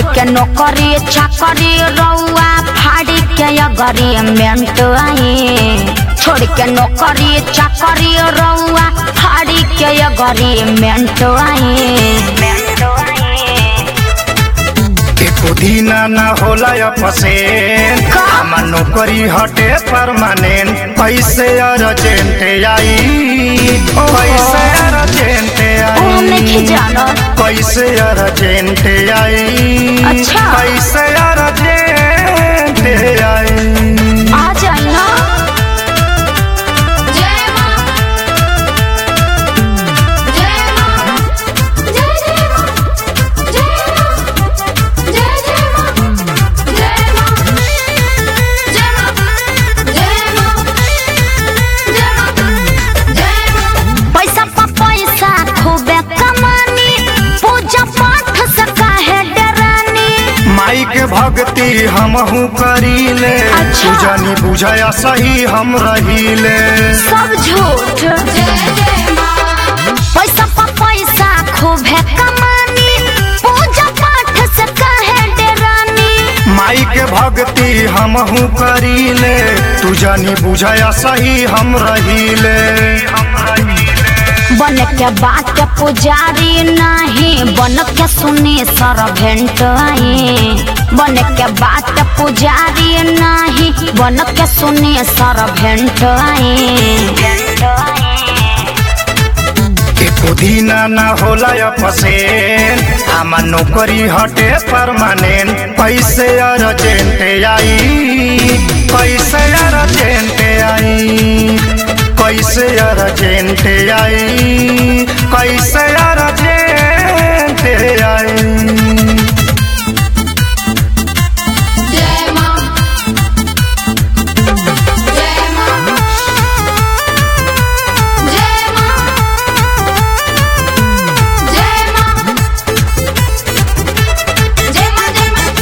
के नौकरी चाकरी रउआ फाड़ी के अगरी मेंट आई छोड़ के नौकरी चाकरी रउआ फाड़ी के अगरी मेंट आई मेंट आई एको दीना ना होला अपसेन का? हमार नौकरी हटे परमानेंट पैसे अर्जेंट आई पैसे अर्जेंट ओ हम नहीं आई जानत पैसे अर्जेंट आई अच्छा। पैसे अर्जेंट आई आ जाई ना जय मां जय मां जय जय मां जय मां जय जय मां जय मां जय मां जय मां जय मां जय मां पैसा पा पैसा खूबे कमानी पूजा पाठ से काहे डरानी माई के भक्ति हमहू करीले अच्छा। तू जानी बुझाया सही हम रहीले सब झूठ जय जय मां पैसा पा पैसा खूबे कमानी पूजा पाठ से काहे डरानी माई के भक्ति हमहू करीले तू जानी बुझाया सही हम रहीले बन के बात के पुजारी नहीं बन के सुनी सरभेंट आई बन के बात के पुजारी नहीं बन के सुनी सरभेंट आई एको दीना ना होला अपसेन हमार नौकरी हटे परमानेंट पैसे अर्जेंट आई पैसे अर्जेंट आई पैसे अर्जेंट आई पैसे अर्जेंट आई जय मां जय मां जय मां जय मां जय मां जय मां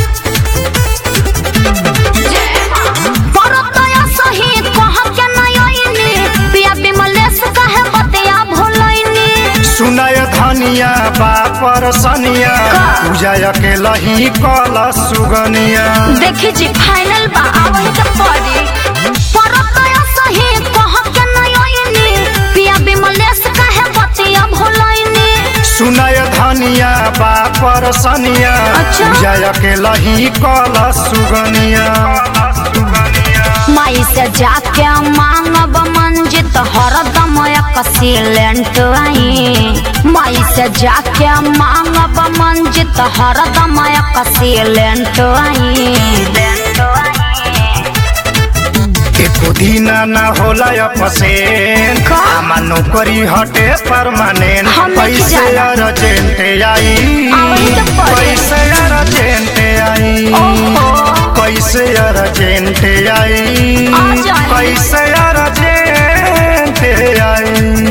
जय मां परतया सही कह के नयनी पिया विमलेश कहे बतिया भोलैनी सुनय धनिया बापर सनिया का? पूजा अकेला ही कल सुगनिया देखी जी फाइनल बा आवही के पड़ी परतया सही कह के नयनी पिया विमलेश कहे बतिया भोलैनी सुनय धनिया बापर सनिया अच्छा। पूजा अकेला ही कल सुगनिया माई से जाके मांगब मंजित हरदम एक सिलेंट आई माई से जाके मांगब मंजित हरदम एक सिलेंट आई एको दीना ना होला अपसेन का? हमार नौकरी हटे परमानेंट हम नहीं पैसे जाना। अर्जेंट आई आवही के पड़ी। पैसे अर्जेंट आई ओहो पैसे अर्जेंट आई आ जाए। पैसे अर्जेंट आई